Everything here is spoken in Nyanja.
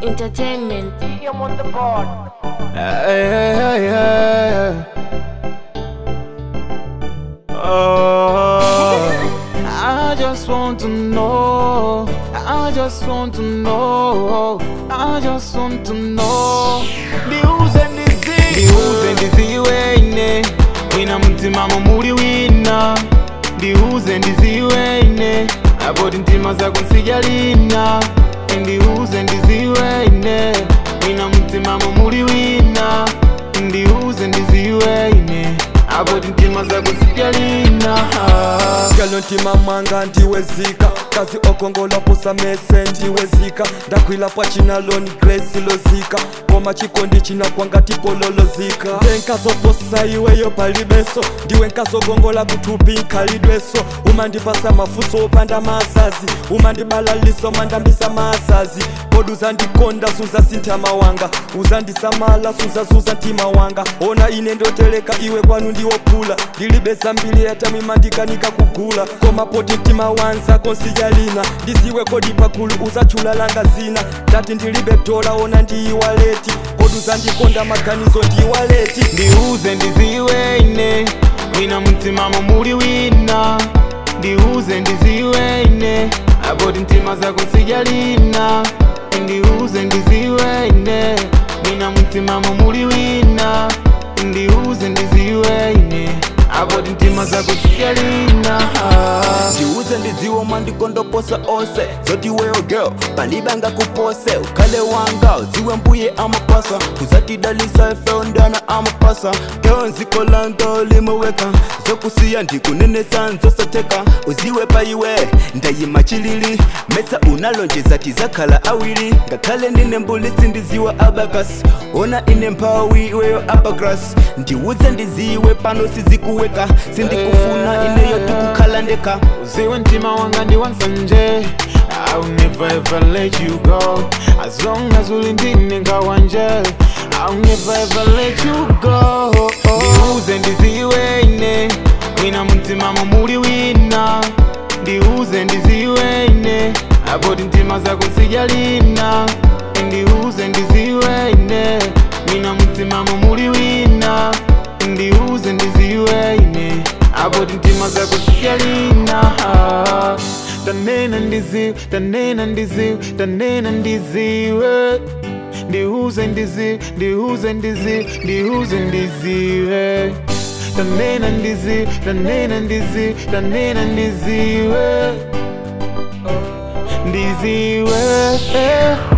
Entertainment. I'm on the board. Hey, hey, hey, hey. Oh, I just want to know. I just want to know. I just want to know. Ndiuze ndiziwe, ndiuze ndiziwe ine. Wina mtimamo muli wina. Ndiuze ndiziwe ine. Apoti ntima zako nsijalina. Ndiuze ndiziwe ine. Wina mtimamo muli wina. Ndiuze ndiziwe ine. Apoti ntima zako nsijalina. Skalo ntima mwanga ndiwezika kazi okongola posa mese ndiwezika ndakwila pachinaloni grace lozika koma chikondi chinakwanga tipololozika ndiwe nkazoposa iweyo palibeso ndiwe nkazogongola kuthupi nkhalidweso umandipasa mafuso opanda masazi umandibalaliso mandambisa masazi kodi uzandikonda suzasintha wanga uzandisamala suzazuza mtima wanga ona ine ndoteleka iwe kwanu ndiwophula ndilibe zambiri yatamimandikanika kugula koma poti mtima wanza konsijalina ndiziwe kodi pakulu uzachula langa zina ndati ndilibe dola ona ndiyiwaleti kodi uzandikonda maganizo ndiyiwaleti ndiuze ndiziwe ine wina mtimamo muli wina ndiuze ndiziwe ine apoti ntima zako nsijalina ndiuze ndiziwe ine wina mtimamo muli wina ndiuze ndiziwe ine apoti ntima zako nsijalina ndiuze ndiziwe mandikondoposa ose zoti weyo girl palibanga kupose ukhale wanga uziwe mbuye amapasa kuzatidalisa efeondana amapasa keo nziko langa limeweka zokusiya ndikunenesa nzosoteka uziwe paiwe ndayima chilili mesa unalonjeza tizakhala awiri ngakhale ndine mbulisi ndiziwe abakas ona ine mphawi iweyo abagras ndiuze ndiziwe pano sizikuweka sindikufuna ineyo tikukhala ndeka uziwe mtima wanga ndi wansanje I'll never ever let you go As long as ulindine ngawanje I'll never ever let you go Ndiuze ndiziwe ine Wina mtimamo muli wina Ndiuze ndiziwe ine Apoti ntima zako nsijalina Ndiuze ndiziwe ine Wina mtimamo muli wina Ndiuze ndiziwe ine Apoti ntima zako nsijalina Tanena ndiziwe, tanena ndiziwe, tanena ndiziwe Ndiuze ndiziwe, ndiuze ndiziwe, ndiuze ndiziwe Tanena ndiziwe, tanena ndiziwe, tanena ndiziwe Ndiziwe